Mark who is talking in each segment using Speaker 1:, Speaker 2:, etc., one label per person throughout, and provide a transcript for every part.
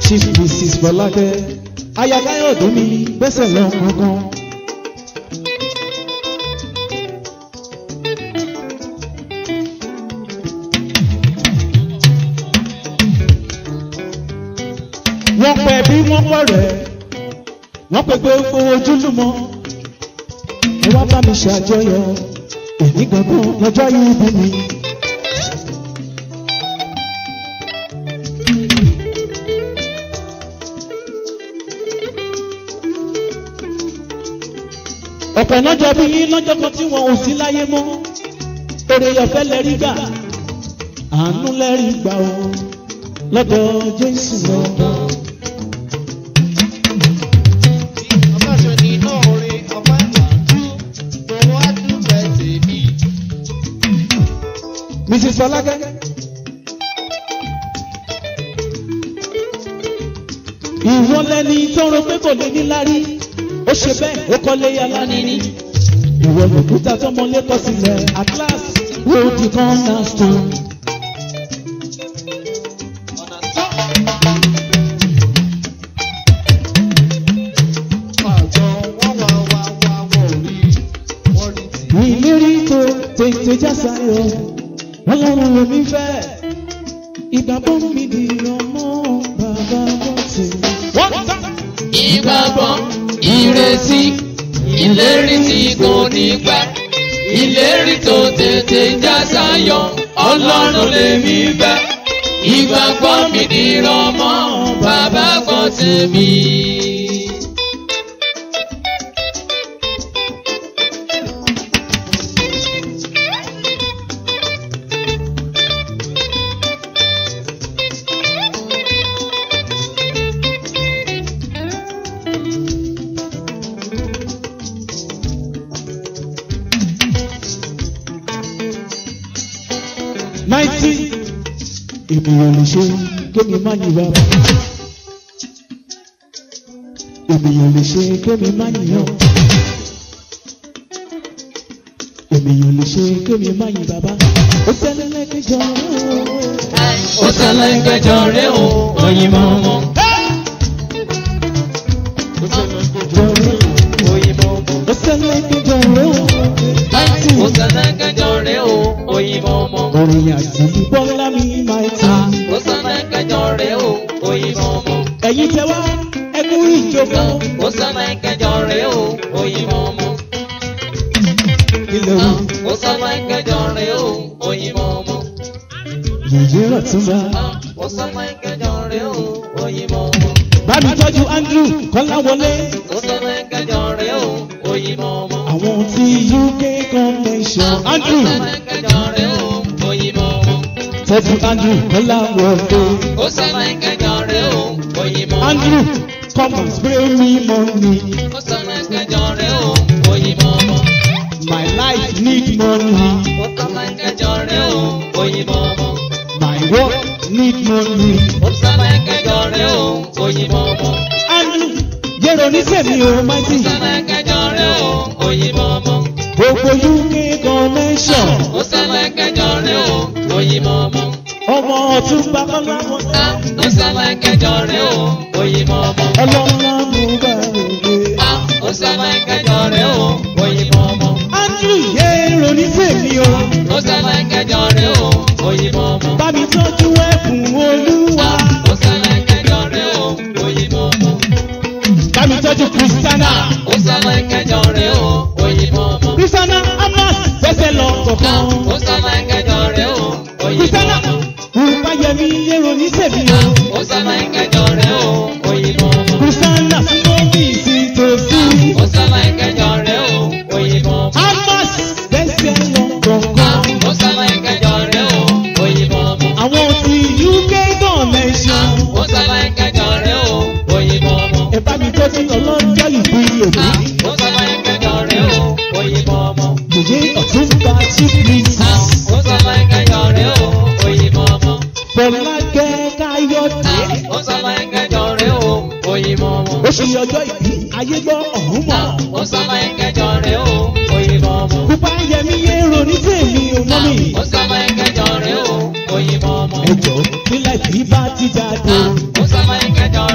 Speaker 1: chief mrs bọ́lákẹ́ ayakáyọ̀dé mi gbẹ́sẹ̀ lọ kankan. wọ́n pẹ̀ bí wọ́n pọ̀ rẹ̀ wọ́n pẹ̀ pé owó ojúlùmọ̀ ẹ wá bá mi ṣàjọyọ̀ èyí gangan lọ́jọ́ yìí bí mi. ọ̀pọ̀ lọ́jọ́ bí yín lọ́jọ́ kan tí wọn ò sí láyé mọ́ èrè ọ̀fẹ́ lẹ́rí gbà àánú lẹ́rí gbà ó lọ́dọ̀ jésù lọ́dọ̀. mrs fọlákẹ́. ìwọ lẹni tó rò pé kò lè ní lárí ó ṣe bẹ́ẹ̀ ó kọ́lé yàrá níní. ìwọ lòkúta tọmọlé kọ sílẹ̀ atlas wo di corner stone. ìlérí tó tètè já sáyọ ọlọ́run lèmi fẹ́ ìgbàgbọ́ mi di ọmọ bàbá bọ́sẹ̀. wọ́n tán.
Speaker 2: ìgbàgbọ́ ìrètí ìlérí tí kò ní pẹ́ ìlérí tó tètè já sáyọ ọlọ́run lèmi fẹ́ ìgbàgbọ́ mi dìrọ̀ mọ́ bàbá kan tèmi.
Speaker 1: náìtì ènìyàn lè ṣe kémi má yìn bàbá ènìyàn lè ṣe kémi má yìnyàn ènìyàn lè ṣe kémi má yìn bàbá ó tẹ́lẹ̀ lẹ́kẹ̀jọ
Speaker 2: ó ṣẹlẹ̀ kẹjọ rẹ o òyìnbó mọ́.
Speaker 1: ó tẹ́lẹ̀ lẹ́kẹ̀jọ náìtì
Speaker 2: ó ṣẹlẹ̀ kẹjọ rẹ o òyìnbó mọ́.
Speaker 1: orin àti bọ́lá mi máa ta
Speaker 2: ó ṣẹlẹ̀ kẹjọ rẹ o òyìnbó mọ́.
Speaker 1: ẹ̀yin tẹ wá ẹkú ìjọba
Speaker 2: ó ṣẹlẹ̀ kẹjọ rẹ o òyìnbó mọ́.
Speaker 1: ilẹ̀ wù
Speaker 2: ó ṣẹlẹ̀ kẹjọ rẹ o òyìnbó mọ́.
Speaker 1: yèyé ọ̀túnba
Speaker 2: ó ṣẹlẹ̀ kẹjọ rẹ o òyìnbó mọ́.
Speaker 1: bá mi tọ́jú andrew kọ́láwọlé
Speaker 2: ó ṣẹlẹ̀ kẹjọ rẹ o òyìnbó mọ́.
Speaker 1: àwọn tí uk convention andrew
Speaker 2: ṣẹlẹ̀ kẹjọ rẹ o òyìnbó mọ́.
Speaker 1: tọ́jú andrew kọ́láwọlé
Speaker 2: ó ṣẹlẹ̀ kẹjọ rẹ o òyìnbó mọ́.
Speaker 1: andrew come and spray me money
Speaker 2: ó ṣẹlẹ̀ kẹjọ rẹ o òyìnbó mọ́.
Speaker 1: my life need money
Speaker 2: ó ṣẹlẹ̀ kẹjọ rẹ o òyìnbó mọ́.
Speaker 1: my work need money
Speaker 2: ó ṣẹlẹ̀ kẹjọ rẹ o òyìnbó mọ́.
Speaker 1: andrew yẹ̀rọ oníṣẹ́mi o mighty
Speaker 2: ó ṣẹlẹ̀ kẹjọ rẹ o òyìnbó mọ́.
Speaker 1: gbogbo uk convention
Speaker 2: ó ṣẹlẹ̀ kẹjọ rẹ o òyìnbó mọ́.
Speaker 1: ọmọ ọ̀túnba kọ́láwọlé
Speaker 2: ó ṣẹlẹ̀ kẹjọ rẹ o òyìnbó mọ́.
Speaker 1: ọlọ́mọ mú bá òde.
Speaker 2: ó ṣẹlẹ̀ kẹjọ rẹ o òyìnbó mọ́.
Speaker 1: andrew yẹ̀rọ oníṣẹ́mi o
Speaker 2: ó ṣẹlẹ̀ kẹjọ rẹ o òyìnbó mọ́.
Speaker 1: bá mi tọ́jú ẹ̀bùn olúwa
Speaker 2: ó ṣẹlẹ̀ kẹjọ rẹ o òyìnbó mọ́.
Speaker 1: bá mi tọ́jú kristiana
Speaker 2: ó ṣẹlẹ̀ kẹjọ rẹ o òyìnbó mọ́.
Speaker 1: kristiana amas fẹsẹ̀ lọ kọ̀ọ̀kan
Speaker 2: ó ṣẹlẹ̀ kẹjọ rẹ o òyìnbó
Speaker 1: kristiana
Speaker 2: mọ́.
Speaker 1: rúbáyẹmí yẹ̀rọ oníṣẹ́mi o
Speaker 2: ó ṣẹlẹ̀ kẹjọ rẹ o òyìnbó mọ́.
Speaker 1: kristiana fúnmi sí tòsí
Speaker 2: ó ṣẹlẹ̀ kẹjọ rẹ o òyìnbó mọ́.
Speaker 1: amas fẹsẹ̀ lọ kọ̀ọ̀kan
Speaker 2: ó ṣẹlẹ̀ kẹjọ rẹ o òyìnbó mọ́.
Speaker 1: àwọn tí uk convention
Speaker 2: ó ṣẹlẹ̀ kẹjọ rẹ o òyìnbó mọ́.
Speaker 1: ẹ bá mi tọ́jú ọlọ́jọ́ ìbí òní
Speaker 2: ó ṣẹlẹ̀ kẹjọ rẹ o òyìnbó mọ́.
Speaker 1: yèyé ọ̀túnba chief mrs
Speaker 2: ó ṣẹlẹ̀ kẹjọ rẹ o òyìnbó mọ́.
Speaker 1: fọlákẹ́ káyọ̀dé
Speaker 2: ó ṣẹlẹ̀ kẹjọ rẹ o òyìnbó mọ́.
Speaker 1: oṣù ọjọ́ ìbí ayé gbọ́ ọ̀hún mọ̀
Speaker 2: ó ṣẹlẹ̀ kẹjọ rẹ o òyìnbó mọ́.
Speaker 1: pupa yẹmi yẹ̀rọ ní tèmi ò mọ́ mi.
Speaker 2: ó ṣẹlẹ̀ kẹjọ rẹ o òyìnbó mọ́.
Speaker 1: ẹjọ́ nílẹ̀ tí bá ti jáde
Speaker 2: ó ṣẹlẹ̀ kẹjọ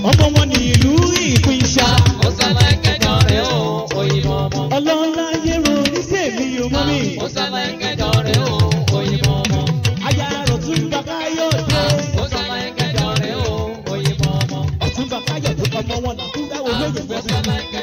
Speaker 1: ọmọ wọn ní ìlú ìpínṣà
Speaker 2: Ó sábà kẹjọ rẹ̀ o, òyìnbó ọmọ.
Speaker 1: ọlọ́lá yẹ̀rọ oníṣẹ́ mi ò mọ́ mi
Speaker 2: Ó sábà kẹjọ rẹ̀ o, òyìnbó ọmọ.
Speaker 1: aya ọ̀tún bàbá yóò dé
Speaker 2: Ó sábà kẹjọ rẹ̀ o, òyìnbó ọmọ.
Speaker 1: ọ̀tún bàbá yóò dé ọmọ wọn làkúndà olóyè
Speaker 2: Ó
Speaker 1: fẹ́ẹ́
Speaker 2: sábà kẹjọ